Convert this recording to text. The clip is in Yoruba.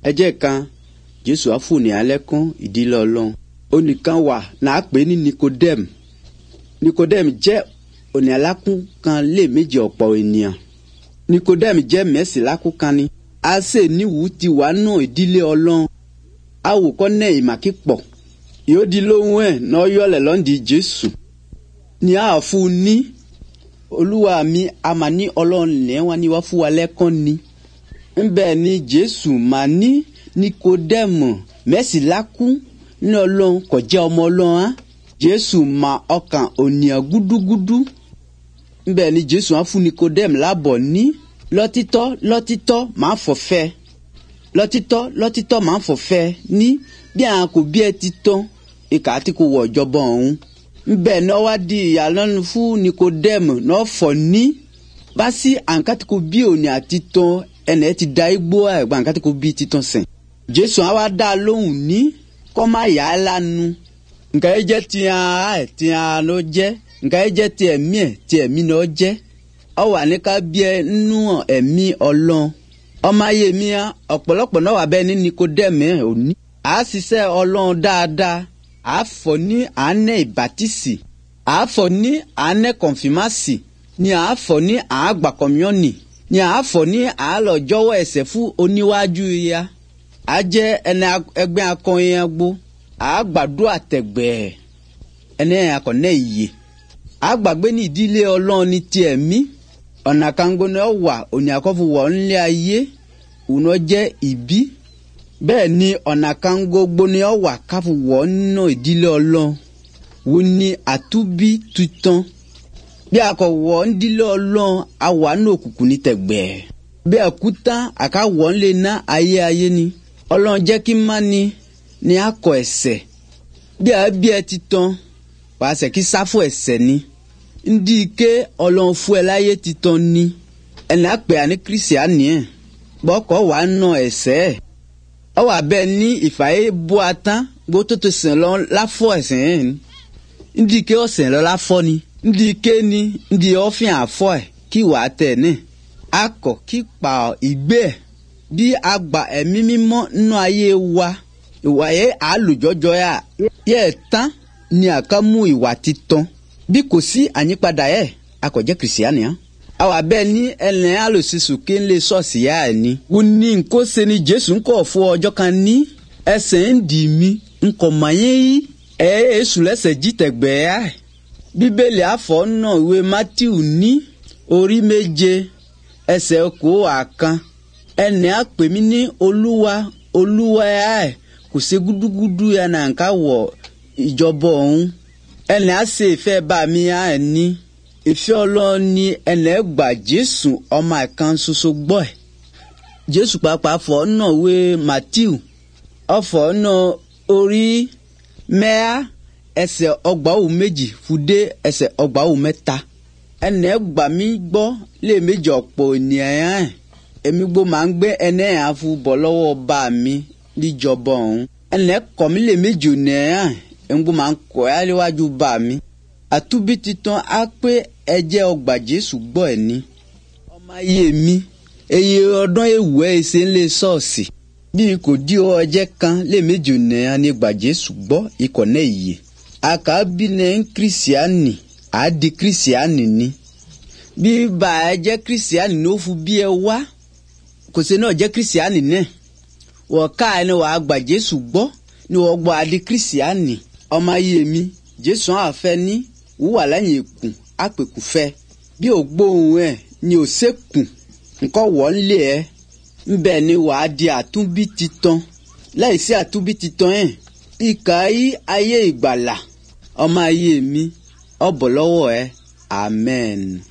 ẹjẹ́ kan jésù àfòní alẹ́ kún ìdílé ọlọ́run onìkan wà náà pè ní nikodem nikodem jẹ́ òní alákún kan lé méjì ọ̀pọ̀ ènìyàn nikodem jẹ́ mẹ́sì lákún kan ni a ṣe níwùú ti wà nù ìdílé ọlọ́run awòkọ́ náà ìmàkí pọ̀ yóò di lóhùn ẹ̀ náà yọlẹ̀ lọ́ndì jésù ní àfú ní olúwa mi a mà ní ọlọ́run lẹ́wọ̀n ni wọ́n fún wa lẹ́kàn ni ńbẹ ni jésù mà ní nikodemu mẹ́sìlákú ní ọlọ́run kò jẹ́ ọmọ ọlọ́run á jésù mà ọkàn ònìyàn gúdúgúdú ńbẹ ni jésù á fún nikodemu lábọ̀ ní lọ́títọ́ lọ́títọ́ máa fọ̀fẹ́ lọ́títọ́ lọ́títọ́ máa fọ̀fẹ́ ní bí àwọn kò bí ẹ ti tán ìkà tí kò wọ̀ ọ̀jọ̀bọ ọ̀hún ńbẹ náà wá di ìyàlọ́nu fún nikodemu náà fọ̀ ní bá sí àǹkàtí kò bí òní àti tán ẹnẹ ti da igbó ẹgbà nǹkan tí kò bí titan sìn jésù àwa dá a lóhùn ní kọ́ má yà á lánu nǹkan yẹn jẹ́ tiẹ̀ ẹ̀ tiẹ̀ ló jẹ́ nǹkan yẹn jẹ́ tiẹ̀ mí ẹ̀ tiẹ̀ mí ló jẹ́ ọ wà ní ká bí ẹ nínú ẹ̀mí ọlọ́run ọmọ ayé mi á ọ̀pọ̀lọpọ̀ náà wà bẹ́ẹ̀ ní nikodẹ́mì òní à á ṣiṣẹ́ ọlọ́run dáadáa à á fọ̀ ní àánẹ́ ìbátísì à á fọ̀ ní àánẹ́ kọ̀nfìmásì ni à á fọ̀ ní àágbà kọ̀míọ́nì ni à á fọ̀ ní àálọ̀ jọ́wọ́ ẹ̀sẹ̀ fún oníwájú ya à jẹ́ ẹni ẹgbẹ́ akọyin agbo à á gbàdúrà tẹ̀gbẹ́ ẹni akọ̀nẹ́ ìyè à á gbàgbé ní ìdílé ọlọ́run ní tiẹ̀ mí ọ̀nà kango ni ọ wà òní àkọ́fù wọ̀ ńlẹ̀ ayé òun jẹ́ ìbí bẹ́ẹ̀ ni ọ̀nà kango gbó ni ọ wà káfù wọ̀ nínú ìdílé ọlọ́run wo ni àtúbí tuntun bí a kò wọ̀ ń dílé ọlọ́run a wà ní òkùnkùn ní tẹ̀gbẹ́. bí a kú tán a ká wọ̀ ń lè ná ayé ayé ni ọlọ́run jẹ́ kí má ni ni a kọ ẹ̀sẹ̀ bí a bí ẹ ti tán pàṣẹ kí sáfù ẹ̀sẹ̀ ni ndí ike ọlọ́run fún ẹ láyé ti tán ni ẹnì àpè àní kírísíánì ẹ̀ bọ́kọ̀ wà á nà ẹ̀sẹ̀ ẹ̀ ọ wà bẹ́ẹ̀ ní ìfàyè bó a tán gbó tó tó sìn lọ láfọ̀ ẹ̀sẹ̀ ẹ̀ ni ndí ike ọ̀sẹ̀ lọ láfọ̀ ni ndi kéni ndi ọfìn àfọ ẹ kí wàá tẹ ní akọ kí pa ìgbé ẹ bí agba ẹ̀mí mímọ́ nínú ayé wa ìwà yẹ àlùjọjọ yà yẹ tán ni àká mú ìwà titun bí kò sí àyípadà yẹ akọjẹ kìrìsìánì hàn àwọn abẹ ní ẹlẹ́n alòsísù kí n lè sọ̀ọ̀sì yá ẹ̀ ni. wọ́n ní nkó se ni jésù ń kọ̀ fún ọjọ́ kan ní ẹsẹ̀ ń dì mí nkọ̀ mọ̀nyẹ́ yí ẹ̀ ẹ́ sùn lẹ́sẹ̀ jí tẹ̀gbẹ́ yá ẹ̀ bíbélì àfọ̀nà ìwé matthew ní orí méje ẹsẹ̀ kó àkan ẹnì àpè mí ní olúwa olúwa ẹ̀ kò sí gúdúgúdú yẹn náà ká wọ̀ ìjọba ọ̀hún ẹnì àṣẹ ìfẹ́ bá mi ẹ̀ ní ìfẹ́ ọlọ́run ní ẹnì gbà jésù ọmọ ẹ̀kan ṣoṣo gbọ́ ẹ̀ jésù pàápàá fọ̀nà ìwé matthew ọ̀fọ̀nà orí mẹ́à ẹsẹ̀ ọgbàwò méjì fúdé ẹsẹ̀ ọgbàwò mẹ́ta ẹnẹ gbà mí gbọ́ lé méjì ọ̀pọ̀ ènìyàn ẹ̀ èmi gbó máa ń gbé ẹnẹ yẹn afu bọ̀ lọ́wọ́ bá mi níjọba ọ̀hún ẹnẹ kọ̀ mí lé méjì ènìyàn ẹ̀ èmi gbó máa ń kọ̀ ẹ́ léwájú bá mi àtúbí titan á pé ẹjẹ́ ọgbà jésù gbọ́ ẹ̀ ní ọmọ ayé mi eye ọdún ewu ẹ̀ ṣe ń lé ṣọ́ọ̀ṣì bí kò dí ọjẹ́ kan lé méjì ènìyàn ní gbà jésù gbọ́ ikọ̀ náà yìí akabi ne ń kírísíánì á di kírísíánì ni bí bá ẹ jẹ́ kírísíánì ní ó fún bí ẹ wá kò sí náà jẹ́ kírísíánì náà wọ́n ká ẹ ní wàá gbà jésù gbọ́ ní wọ́n gbọ́ adé kírísíánì ọmọ ayé mi jésù àfẹ́ ní wúwà lẹ́yìn èkùn àpèkùfẹ́ bí ò gbóhùn ẹ̀ ni ò sékùn nǹkan wọ́ ń lé ẹ ńbẹ ni wàá di àtúnbí titan láì sí àtúnbí titan ẹ̀ ìkà yí ayé ìgbàlà ọmọ ayé mi ọbọ lọ́wọ́ ẹ amen.